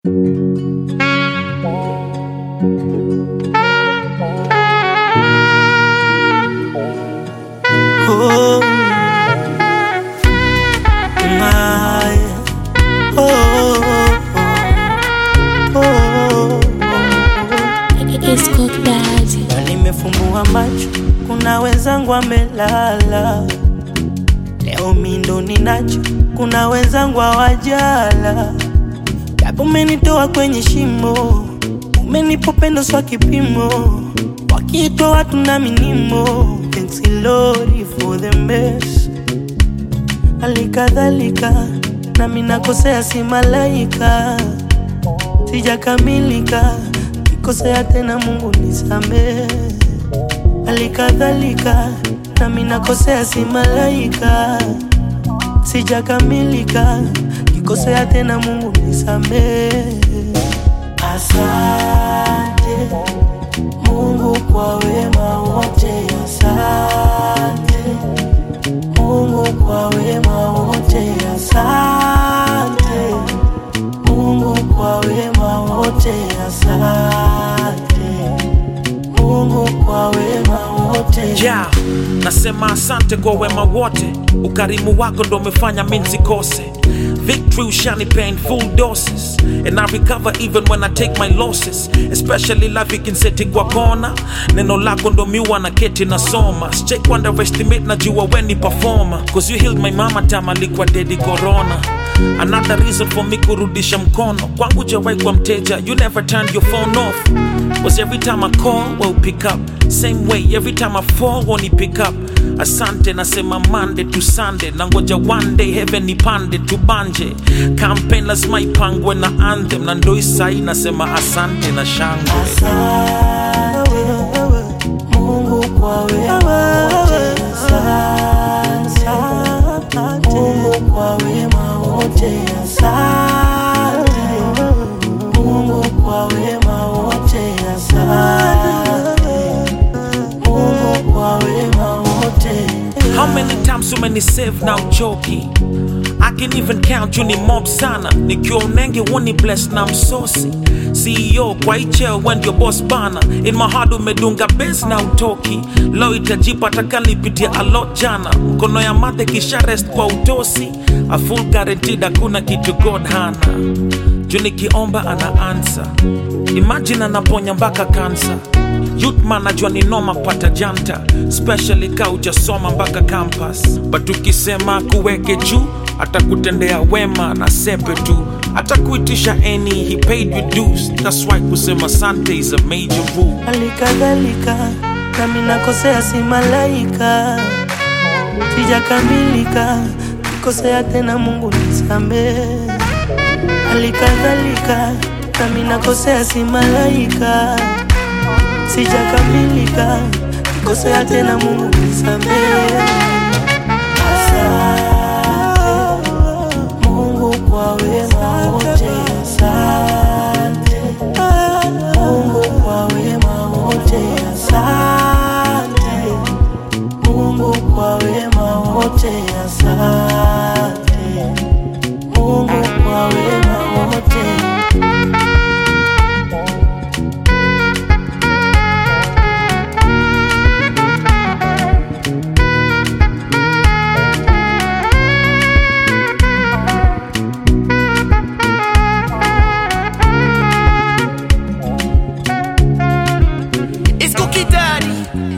Oh, my. Oh, oh, oh, It's Cook Daddy. Na nimefumbua macho, kuna wenzangu amelala. Leo mi ndo ninacho, kuna wenzangu hawajala. Japo umenitoa kwenye shimo, umenipa upendo swa kipimo, wakiitwa watu na minimo. Thanks Lord for the best. Halikadhalika nami nakosea, si malaika, sijakamilika, kikosea tena, Mungu nisamehe. Halikadhalika nami nakosea, si malaika, sijakamilika, kikosea tena, Mungu nisamehe. Asante Mungu kwa wema wote, asante Mungu kwa wema wote, asante Mungu kwa wema wote, asante Mungu kwa wema wote. yeah. nasema asante kwa wema wote ukarimu wako ndo umefanya mi nsikose victory ushanipea in full doses and i recover even when i take my losses especially life ikinseti kwa kona neno lako ndo miwa na keti nasoma sichek underestimate najua weni performer cause you healed my mama time alikuwa dedi corona another reason for me kurudisha mkono kwangu jawai kwa mteja you never turned your phone off was every time I call, well pick up. Same way, every time I fall, won't pick up. Asante nasema Monday to Sunday, nangoja one day heaven ipande tubanje. Campaign lazima ipangwe na anthem, na ndo isai nasema asante na shangwe. Mungu kwa wema wote, asante. Mungu kwa wema wote, asante. Mungu kwa wema wote, asante. Mungu kwa wema wote. How many times umeni save na uchoki I can even count you ni mob sana nikiwa unenge woni bless na msosi CEO kwa icheo when your boss bana in my heart umedunga base na utoki lo itajipa takalipitia a lot jana mkono ya madhe kisha rest kwa utosi a full guaranteed hakuna kitu god hana juu nikiomba ana answer imagine anaponya mpaka kansa Youth man najua ni noma pata janta especially ka ujasoma mpaka campus but ukisema kuweke juu atakutendea wema na sepe tu atakuitisha any he paid you dues that's why kusema sante is a major rule Halikadhalika nami nakosea, si malaika, sijakamilika, kikosea tena, Mungu nisamehe. Halikadhalika nami nakosea, si malaika, sijakamilika, kikosea tena, Mungu nisamehe. Asante Mungu kwa wema wote, asante Mungu kwa wema wote, asante Mungu kwa wema wote, asante Mungu kwa wema wote. It's Cookie Daddy.